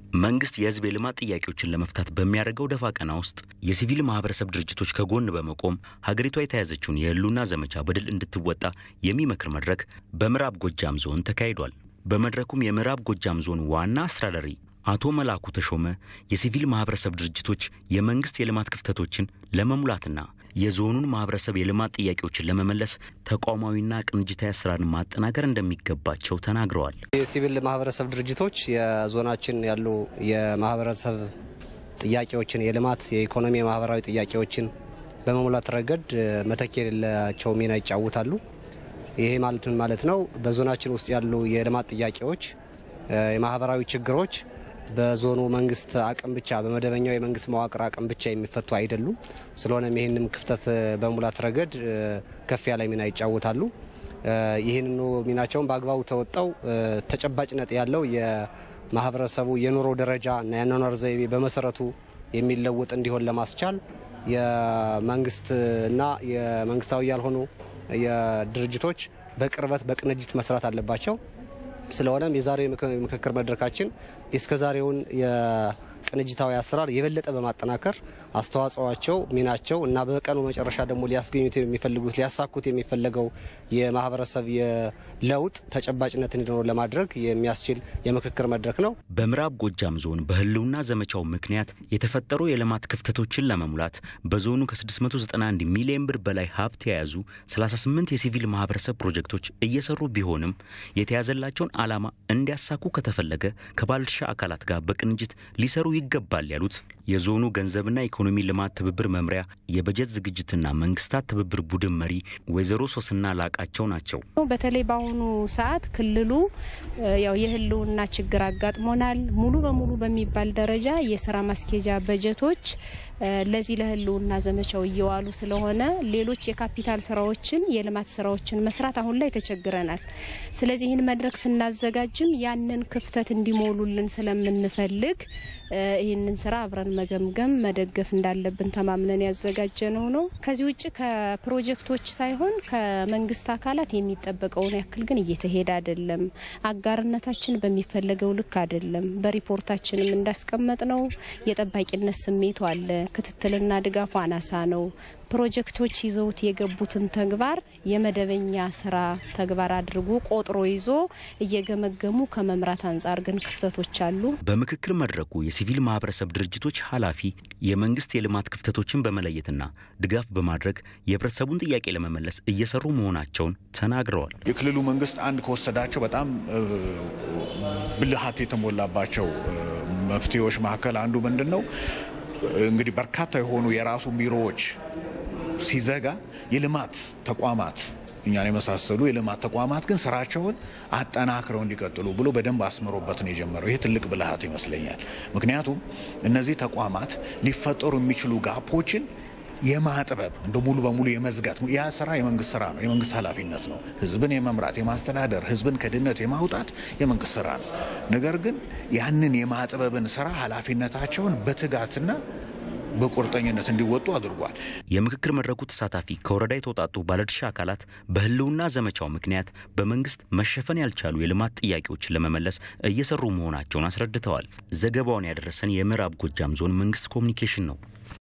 መንግስት የህዝብ የልማት ጥያቄዎችን ለመፍታት በሚያደርገው ደፋ ቀና ውስጥ የሲቪል ማህበረሰብ ድርጅቶች ከጎን በመቆም ሀገሪቷ የተያዘችውን የህልውና ዘመቻ በድል እንድትወጣ የሚመክር መድረክ በምዕራብ ጎጃም ዞን ተካሂዷል። በመድረኩም የምዕራብ ጎጃም ዞን ዋና አስተዳዳሪ አቶ መላኩ ተሾመ የሲቪል ማህበረሰብ ድርጅቶች የመንግስት የልማት ክፍተቶችን ለመሙላትና የዞኑን ማህበረሰብ የልማት ጥያቄዎችን ለመመለስ ተቋማዊና ቅንጅታዊ አሰራርን ማጠናከር እንደሚገባቸው ተናግረዋል። የሲቪል ማህበረሰብ ድርጅቶች የዞናችን ያሉ የማህበረሰብ ጥያቄዎችን የልማት፣ የኢኮኖሚ፣ የማህበራዊ ጥያቄዎችን በመሙላት ረገድ መተኪያ የሌላቸው ሚና ይጫወታሉ። ይሄ ማለት ምን ማለት ነው? በዞናችን ውስጥ ያሉ የልማት ጥያቄዎች፣ የማህበራዊ ችግሮች በዞኑ መንግስት አቅም ብቻ በመደበኛው የመንግስት መዋቅር አቅም ብቻ የሚፈቱ አይደሉም። ስለሆነም ይህንም ክፍተት በሙላት ረገድ ከፍ ያለ ሚና ይጫወታሉ። ይህንኑ ሚናቸውን በአግባቡ ተወጣው ተጨባጭነት ያለው የማህበረሰቡ የኑሮ ደረጃ እና የአኗኗር ዘይቤ በመሰረቱ የሚለወጥ እንዲሆን ለማስቻል የመንግስትና የመንግስታዊ ያልሆኑ የድርጅቶች በቅርበት በቅንጅት መስራት አለባቸው። ስለሆነም የዛሬው የምክክር መድረካችን እስከዛሬውን የቅንጅታዊ አሰራር የበለጠ በማጠናከር አስተዋጽኦቸው፣ ሚናቸው እና በቀኑ መጨረሻ ደግሞ ሊያስገኙት የሚፈልጉት ሊያሳኩት የሚፈለገው የማህበረሰብ የለውጥ ተጨባጭነት እንዲኖር ለማድረግ የሚያስችል የምክክር መድረክ ነው። በምዕራብ ጎጃም ዞን በህልውና ዘመቻው ምክንያት የተፈጠሩ የልማት ክፍተቶችን ለመሙላት በዞኑ ከ691 ሚሊዮን ብር በላይ ሀብት የያዙ 38 የሲቪል ማህበረሰብ ፕሮጀክቶች እየሰሩ ቢሆንም የተያዘላቸውን ዓላማ እንዲያሳኩ ከተፈለገ ከባለድርሻ አካላት ጋር በቅንጅት ሊሰሩ ይገባል ያሉት የዞኑ ገንዘብና ኢኮኖሚ ልማት ትብብር መምሪያ የበጀት ዝግጅትና መንግስታት ትብብር ቡድን መሪ ወይዘሮ ሶስና ላቃቸው ናቸው። በተለይ በአሁኑ ሰዓት ክልሉ ያው የህልውና ችግር አጋጥሞናል። ሙሉ በሙሉ በሚባል ደረጃ የስራ ማስኬጃ በጀቶች ለዚህ ለህልውና ዘመቻው እየዋሉ ስለሆነ ሌሎች የካፒታል ስራዎችን የልማት ስራዎችን መስራት አሁን ላይ ተቸግረናል። ስለዚህ ይህን መድረክ ስናዘጋጅም ያንን ክፍተት እንዲሞሉልን ስለምንፈልግ ይህንን ስራ አብረን መገምገም መደገፍ እንዳለብን ተማምነን ያዘጋጀነው ነው። ከዚህ ውጭ ከፕሮጀክቶች ሳይሆን ከመንግስት አካላት የሚጠበቀውን ያክል ግን እየተሄደ አይደለም። አጋርነታችን በሚፈለገው ልክ አይደለም። በሪፖርታችንም እንዳስቀመጥ ነው የጠባቂነት ስሜቱ አለ። ክትትልና ድጋፉ አናሳ ነው። ፕሮጀክቶች ይዘውት የገቡትን ተግባር የመደበኛ ስራ ተግባር አድርጎ ቆጥሮ ይዞ እየገመገሙ ከመምራት አንጻር ግን ክፍተቶች አሉ። በምክክር መድረኩ የሲቪል ማህበረሰብ ድርጅቶች ኃላፊ የመንግስት የልማት ክፍተቶችን በመለየትና ድጋፍ በማድረግ የህብረተሰቡን ጥያቄ ለመመለስ እየሰሩ መሆናቸውን ተናግረዋል። የክልሉ መንግስት አንድ ከወሰዳቸው በጣም ብልሃት የተሞላባቸው መፍትሄዎች መካከል አንዱ ምንድን ነው? እንግዲህ በርካታ የሆኑ የራሱ ቢሮዎች ሲዘጋ የልማት ተቋማት እኛን የመሳሰሉ የልማት ተቋማት ግን ስራቸውን አጠናክረው እንዲቀጥሉ ብሎ በደንብ አስምሮበት ነው የጀመረው። ይሄ ትልቅ ብልሃት ይመስለኛል። ምክንያቱም እነዚህ ተቋማት ሊፈጠሩ የሚችሉ ጋፖችን የማጥበብ እንደ ሙሉ በሙሉ የመዝጋት ያ ስራ የመንግስት ስራ ነው፣ የመንግስት ኃላፊነት ነው። ህዝብን የመምራት የማስተዳደር፣ ህዝብን ከድህነት የማውጣት የመንግስት ስራ ነው። ነገር ግን ያንን የማጥበብን ስራ ኃላፊነታቸውን በትጋትና በቁርጠኝነት እንዲወጡ አድርጓል። የምክክር መድረኩ ተሳታፊ ከወረዳ የተውጣጡ ባለድርሻ አካላት በህልውና ዘመቻው ምክንያት በመንግስት መሸፈን ያልቻሉ የልማት ጥያቄዎችን ለመመለስ እየሰሩ መሆናቸውን አስረድተዋል። ዘገባውን ያደረሰን የምዕራብ ጎጃም ዞን መንግስት ኮሚኒኬሽን ነው።